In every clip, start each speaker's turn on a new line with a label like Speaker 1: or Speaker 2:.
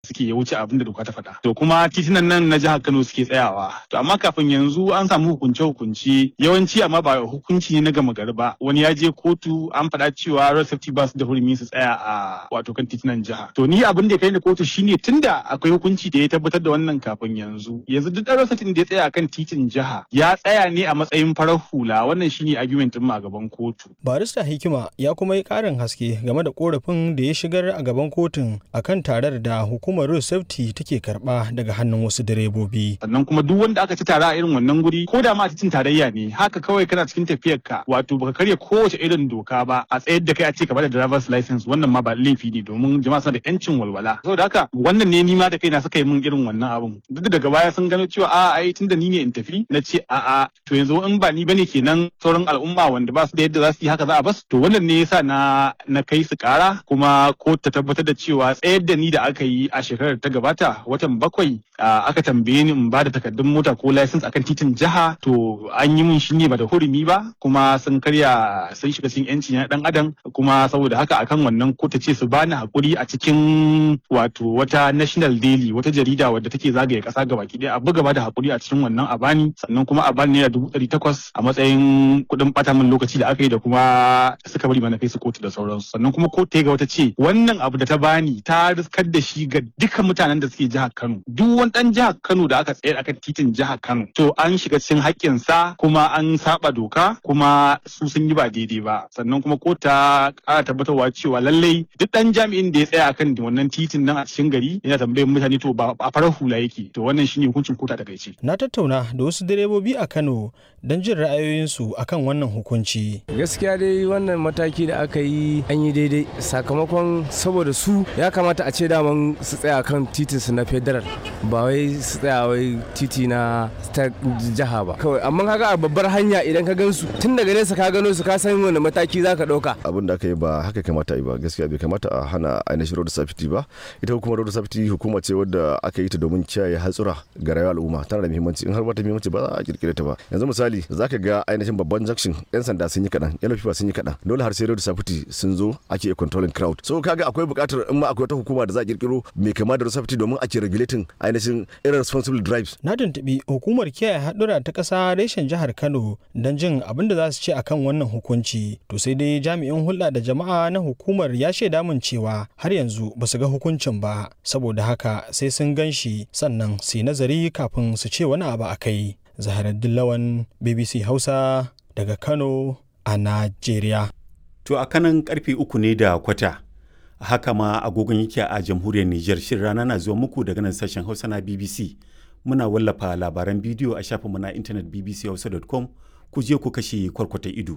Speaker 1: suke ya wuce abin da doka ta faɗa to kuma titunan nan na jihar Kano suke tsayawa to amma kafin yanzu an samu hukunce hukunci yawanci amma ba hukunci ne na gama gari ba wani ya je kotu an faɗa cewa road safety ba su da hurumi su tsaya a wato kan titunan jiha to ni abin da ya kai ni kotu shine tunda akwai hukunci da ya tabbatar da wannan kafin yanzu yanzu duk ɗan road safety da ya tsaya kan titin jiha ya tsaya ne a matsayin farar hula wannan shine argument din a gaban kotu
Speaker 2: barista hikima ya kuma yi ƙarin haske game da korafin da ya shigar a gaban kotun akan tarar da hukumar road safety take karba daga hannun wasu direbobi
Speaker 1: sannan kuma duk wanda aka ci tara a irin wannan guri ko da ma a titin tarayya ne haka kawai kana cikin tafiyar ka wato baka karya kowace irin doka ba a tsayar da kai a ce ka bada driver's license wannan ma ba laifi ne domin jama'a suna da yancin walwala saboda haka wannan ne ni ma da kaina suka yi min irin wannan abun duk daga baya sun gano cewa a ai tunda ni ne in tafi na ce a a to yanzu in ba ni bane kenan sauran al'umma wanda ba su da yadda za su yi haka za a bas to wannan ne yasa na na kai su kara kuma ko ta tabbatar da cewa tsayar da ni da aka yi a shekarar ta gabata watan bakwai aka tambaye ni in ba da takardun mota ko license akan titin jiha to an yi min shi ne ba da hurumi ba kuma sun karya sun shiga cikin yanci na dan adam kuma saboda haka akan wannan ko ta ce su bani hakuri a cikin wato wata national daily wata jarida wadda take zagaye kasa gabaki daya a buga ba da hakuri a cikin wannan a bani sannan kuma a bani naira dubu ɗari takwas a matsayin kuɗin ɓata min lokaci da aka yi da kuma suka bari mana kai su kotu da sauransu sannan kuma kotu ta ga wata ce wannan abu da ta bani ta riskar da shi ga duka mutanen da suke jihar Kano duk wani dan jihar Kano da aka tsayar akan titin jihar Kano to an shiga cikin haƙƙin sa kuma an saba doka kuma su sun yi ba daidai ba sannan kuma kotu ta ƙara tabbatarwa cewa lallai duk dan jami'in da ya tsaya akan wannan titin nan a cikin gari yana tambayar mutane to ba a farar hula yake to wannan shine hukuncin kota ta gaice
Speaker 2: na tattauna da wasu direbobi a Kano don jin ra'ayoyinsu akan wannan hukunci
Speaker 3: gaskiya dai wannan mataki da aka yi an yi daidai sakamakon saboda su ya kamata a ce daman su tsaya kan titin su na federal ba wai su tsaya wai titi na ta jiha ba kawai amma kaga a babbar hanya idan ka gansu tun daga nesa ka gano su ka san wani mataki za ka ɗauka
Speaker 4: abin da aka yi ba haka kamata yi ba gaskiya bai kamata a hana ainihin road safety ba ita hukumar road safety hukuma ce wadda aka yi ta domin kiyaye hatsura ga rayuwar al'umma tana da muhimmanci in har ba ta muhimmanci ba za a kirkire ta ba yanzu misali za ka ga ainihin babban junction yan sanda sun yi kaɗan yan lafiya sun yi kaɗan dole har sai road safety sun zo ake controlling crowd so kaga akwai buƙatar in ma akwai wata hukuma da za a kirkiro mai kama da road safety domin ake regulating ainihin irresponsible drives
Speaker 2: na tuntuɓi hukumar kiyaye haɗura ta ƙasa reshen jihar kano don jin abin da za su ce akan wannan hukunci to sai dai jami'in hulɗa da jama'a na hukumar ya shaida min cewa har yanzu ba su ga hukuncin ba saboda haka sai sun gan shi sannan su yi nazari kafin su ce wani abu a kai zaharaddin lawan bbc hausa daga kano a najeriya
Speaker 5: to a kanan karfe uku ne da kwata haka ma agogon yake a jamhuriyar niger shirin rana na zuwa muku daga nan sashen hausa na bbc muna wallafa labaran bidiyo a shafinmu na intanet bbchausa.com ku je ku kashe kwarkwata ido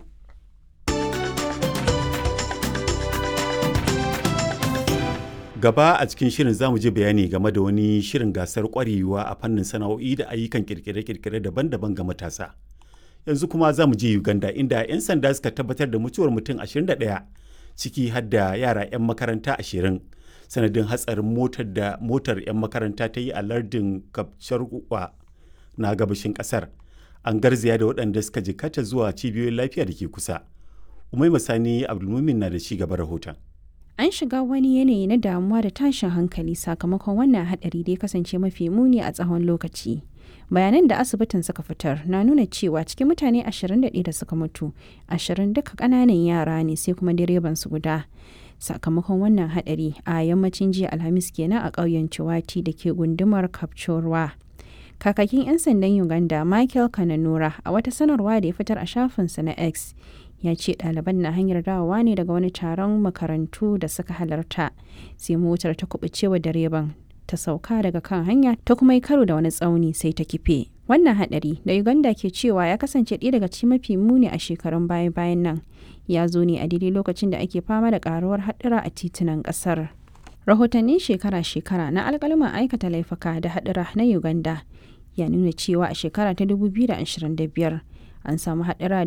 Speaker 5: gaba a cikin shirin zamu je bayani game da wani shirin gasar kwarewa a fannin sana'o'i da ayyukan kirkire-kirkire daban-daban ga matasa yanzu kuma za mu je uganda inda 'yan sanda suka tabbatar da mutuwar mutum 21 ciki har da yara 'yan makaranta 20 sanadin hatsarin motar da motar 'yan makaranta ta yi a lardin kapcharwa na gabashin kasar an garzaya da waɗanda suka jikata zuwa cibiyoyin lafiya da ke kusa umai masani abdulmumin na da ci gaba rahoton
Speaker 6: an shiga wani yanayi na damuwa da tashin hankali sakamakon wannan hadari da ya kasance mafi muni a tsawon lokaci bayanan da asibitin suka fitar na nuna cewa cikin mutane 21 da suka mutu 20 duka kananan yara ne sai kuma direban su guda sakamakon wannan hadari a yammacin jiya alhamis kenan a ƙauyen ciwati da ke gundumar kapchorwa kakakin 'yan sandan uganda michael kananura a wata sanarwa da ya fitar a shafinsa na x ya ce ɗaliban na hanyar dawowa ne daga wani taron makarantu da suka halarta sai motar ta kubuce wa direban ta sauka daga kan hanya ta kuma yi karo da wani tsauni sai ta kife wannan hadari da uganda ke cewa ya kasance ɗaya daga cikin mafi muni a shekarun baya bayan nan ya zo ne a daidai lokacin da ake fama da karuwar haɗura a titunan ƙasar rahotannin shekara-shekara na alƙaluman aikata laifuka da haɗura na uganda ya nuna cewa a shekara ta 2025 an samu haɗura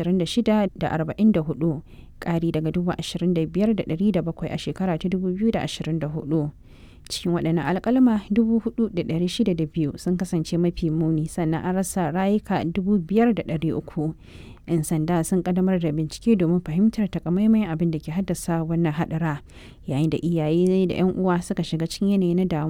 Speaker 6: 26,044 ƙari daga 25,700 a shekara ta 2024 cikin waɗannan alƙalma 4,602 sun kasance mafi muni sannan an rasa rayuka 5,300 'yan sanda sun kaddamar da bincike domin fahimtar takamaiman abin da ke haddasa wannan hadara yayin da iyaye da 'yan uwa suka shiga cikin yanayi na damuwa